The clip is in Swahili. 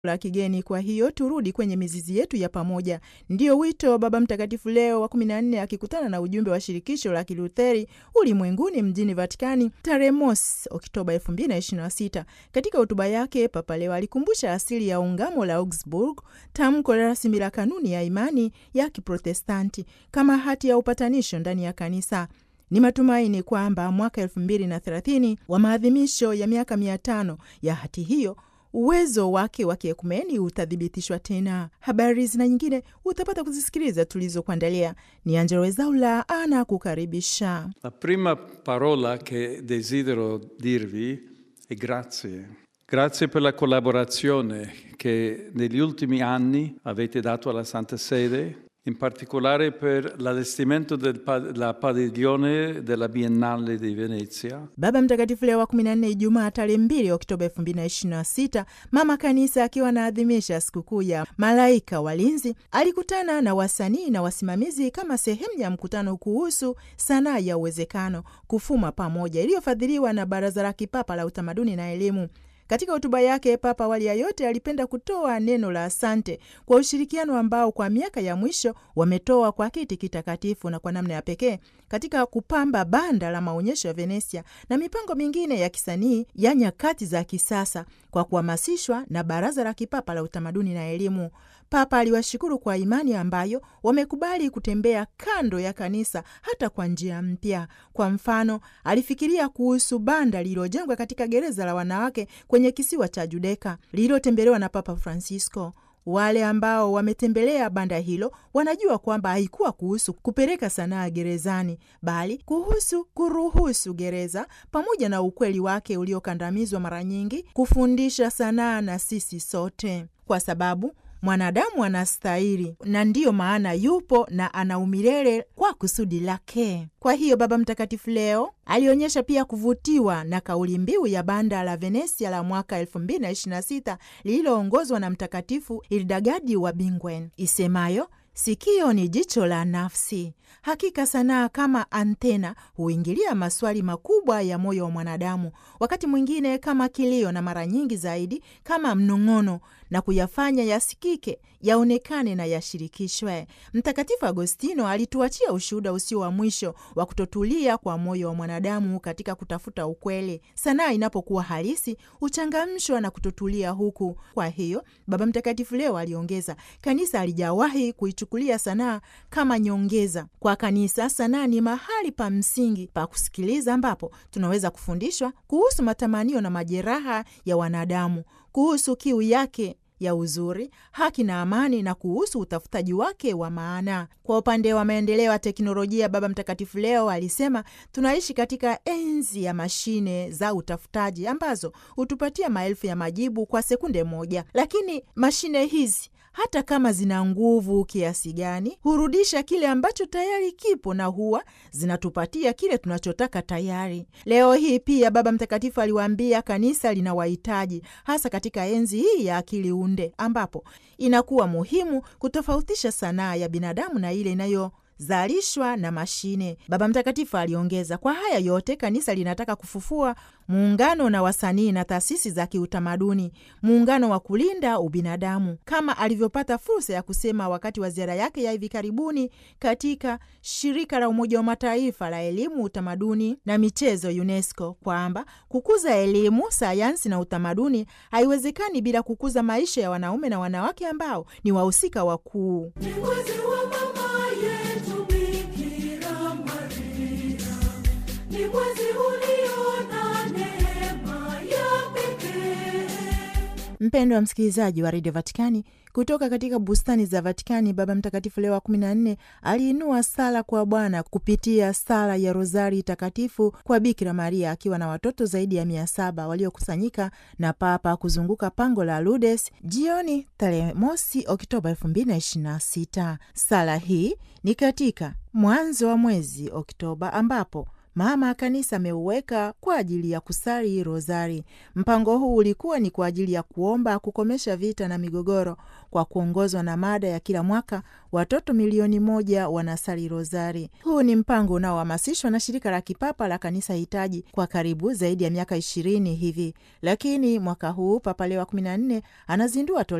la kigeni. Kwa hiyo turudi kwenye mizizi yetu ya pamoja, ndiyo wito wa Baba Mtakatifu Leo wa kumi na nne akikutana na ujumbe wa shirikisho la Kilutheri ulimwenguni mjini Vatikani tarehe mosi Oktoba elfu mbili na ishirini na sita. Katika hotuba yake, Papa Leo alikumbusha asili ya ungamo la Augsburg, tamko rasmi la kanuni ya imani ya Kiprotestanti kama hati ya upatanisho ndani ya kanisa. Ni matumaini kwamba mwaka elfu mbili na thelathini wa maadhimisho ya miaka mia tano ya hati hiyo uwezo wake wa kiekumeni utathibitishwa tena. Habari zina nyingine utapata kuzisikiliza tulizokuandalia. Ni Angelo Wezaula ana kukaribisha. La prima parola che desidero dirvi è grazie. Grazie per la collaborazione che negli ultimi anni avete dato alla Santa Sede, in particolare per l'allestimento della padiglione della Biennale di Venezia. Baba Mtakatifu Leo wa 14 Ijumaa tarehe 2 Oktoba 2026, mama kanisa akiwa anaadhimisha sikukuu ya malaika walinzi, alikutana na wasanii na wasimamizi kama sehemu ya mkutano kuhusu sanaa ya uwezekano kufuma pamoja, iliyofadhiliwa na Baraza la Kipapa la Utamaduni na Elimu. Katika hotuba yake Papa awali ya yote alipenda kutoa neno la asante kwa ushirikiano ambao kwa miaka ya mwisho wametoa kwa kiti kitakatifu na kwa namna ya pekee katika kupamba banda la maonyesho ya Venesia na mipango mingine ya kisanii ya nyakati za kisasa kwa kuhamasishwa na Baraza la Kipapa la Utamaduni na Elimu. Papa aliwashukuru kwa imani ambayo wamekubali kutembea kando ya kanisa hata kwa njia mpya. Kwa mfano, alifikiria kuhusu banda lililojengwa katika gereza la wanawake kwenye kisiwa cha Judeka lililotembelewa na Papa Francisco. Wale ambao wametembelea banda hilo wanajua kwamba haikuwa kuhusu kupeleka sanaa gerezani, bali kuhusu kuruhusu gereza pamoja na ukweli wake uliokandamizwa mara nyingi kufundisha sanaa na sisi sote, kwa sababu mwanadamu anastahili na ndiyo maana yupo na ana umilele kwa kusudi lake. Kwa hiyo Baba Mtakatifu leo alionyesha pia kuvutiwa na kauli mbiu ya banda la Venesia la mwaka 2026 lililoongozwa na Mtakatifu Ildagadi wa Bingwen isemayo Sikio ni jicho la nafsi. Hakika sanaa kama antena huingilia maswali makubwa ya moyo wa mwanadamu, wakati mwingine kama kilio, na mara nyingi zaidi kama mnong'ono, na kuyafanya yasikike, yaonekane na yashirikishwe. Mtakatifu Agostino alituachia ushuhuda usio wa mwisho wa kutotulia kwa moyo wa mwanadamu katika kutafuta ukweli. Sanaa inapokuwa halisi huchangamshwa na kutotulia huku. Kwa hiyo Baba Mtakatifu leo aliongeza, kanisa alijawahi kuichukulia sanaa kama nyongeza. Kwa kanisa, sanaa ni mahali pa msingi pa kusikiliza, ambapo tunaweza kufundishwa kuhusu matamanio na majeraha ya wanadamu, kuhusu kiu yake ya uzuri, haki na amani, na kuhusu utafutaji wake wa maana. Kwa upande wa maendeleo ya teknolojia, Baba Mtakatifu leo alisema tunaishi katika enzi ya mashine za utafutaji ambazo hutupatia maelfu ya majibu kwa sekunde moja, lakini mashine hizi hata kama zina nguvu kiasi gani, hurudisha kile ambacho tayari kipo na huwa zinatupatia kile tunachotaka tayari. Leo hii pia Baba Mtakatifu aliwaambia kanisa lina wahitaji, hasa katika enzi hii ya akili unde, ambapo inakuwa muhimu kutofautisha sanaa ya binadamu na ile inayo zalishwa na mashine. Baba Mtakatifu aliongeza, kwa haya yote kanisa linataka kufufua muungano na wasanii na taasisi za kiutamaduni, muungano wa kulinda ubinadamu, kama alivyopata fursa ya kusema wakati wa ziara yake ya hivi karibuni katika shirika la Umoja wa Mataifa la elimu, utamaduni na michezo, UNESCO, kwamba kukuza elimu, sayansi na utamaduni haiwezekani bila kukuza maisha ya wanaume na wanawake ambao ni wahusika wakuu. Mpendo wa msikilizaji wa redio Vatikani, kutoka katika bustani za Vatikani, Baba Mtakatifu Leo wa 14 aliinua sala kwa Bwana kupitia sala ya Rozari Takatifu kwa Bikira Maria akiwa na watoto zaidi ya mia saba waliokusanyika na Papa kuzunguka pango la Lourdes jioni tarehe mosi Oktoba 2026. Sala hii ni katika mwanzo wa mwezi Oktoba ambapo mama kanisa ameuweka kwa ajili ya kusali rozari. Mpango huu ulikuwa ni kwa ajili ya kuomba kukomesha vita na migogoro, kwa kuongozwa na mada ya kila mwaka watoto milioni moja wanasali rozari. Huu ni mpango unaohamasishwa na shirika la kipapa la kanisa hitaji kwa karibu zaidi ya miaka ishirini hivi, lakini mwaka huu Papa Leo wa kumi na nne anazindua